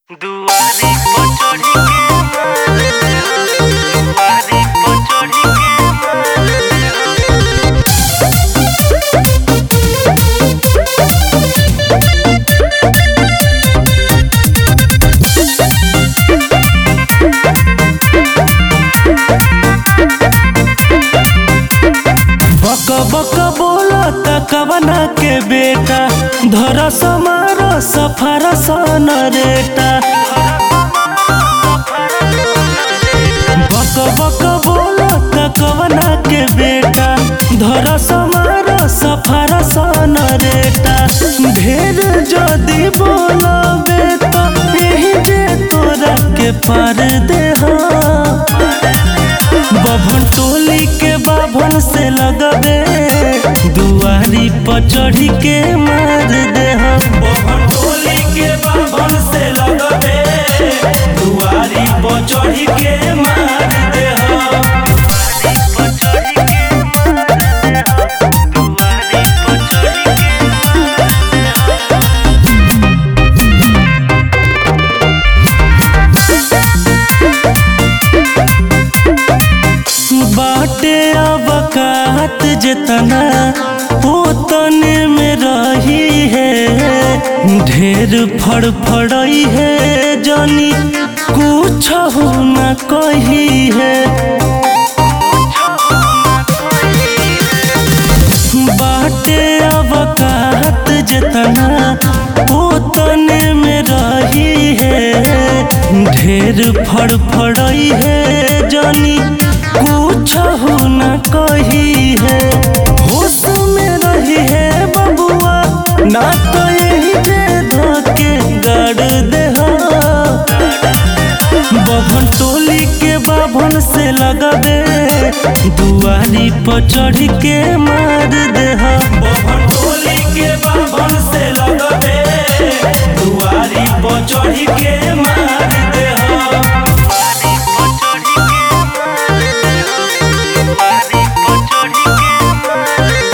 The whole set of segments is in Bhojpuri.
दुआरी पर चढ़ी के मार दुआरी पर चढ़ी के मार बक बक बोला कवना के बेटा धर समार सफर सन रेटा बक बक बोला कवना के बेटा धर समार सफर सन रेटा ढेर जदी बोलबे तो यही जे तोरा के पार दे बभन टोली के बाभन से लगबे दुआरी पर चढ़ी के मार दे बभन टोली के बाभन से लगबे दुआरी पर चढ़ी के मार दे पर चढ़ी के मार दुआरी पर चढ़ी के बाटे अबकात जितना उतने में रही है ढेर फड़फड़ई है जानी कुछ हो न कही है बाटे अबकात जितना उतने में रही है ढेर फड़फड़ई है जानी कुछ हो न कही है होश में रही है बबुआ ना तो यही जे धोके गाड़ दे बभन टोली के बाभन से लगबे दुआरी पर चढ़ के मार दे बभन टोली के बाभन से लगबे दुआरी पर चढ़ के मार दे दुआरी पर चढ़ी के मार दुआरी पर चढ़ी के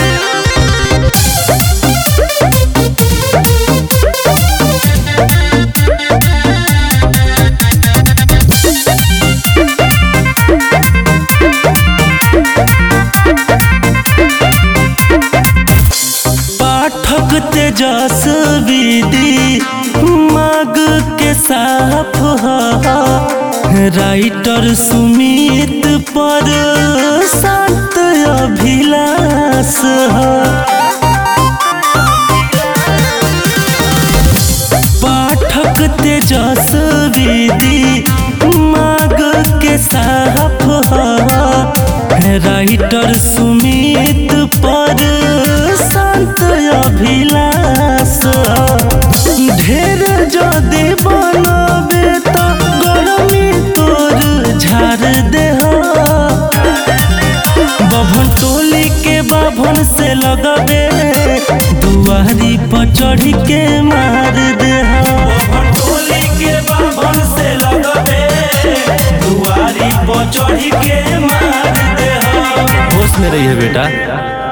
पाठक तेजस विधि माग के साफ ह राइटर सुमित पर संत अभिलाष ह पाठक तेजस विधि माग के साफ ह राइटर सुमित पर संत अभिलाष ढेर जदि बनबे तो गरमी तोर झाड़ दे बभन टोली के बाभन से लगबे दुआरी पर चढ़ के मार दे बभन टोली के बाभन से लगबे दुआरी पर चढ़ के मार दे होश में रही है बेटा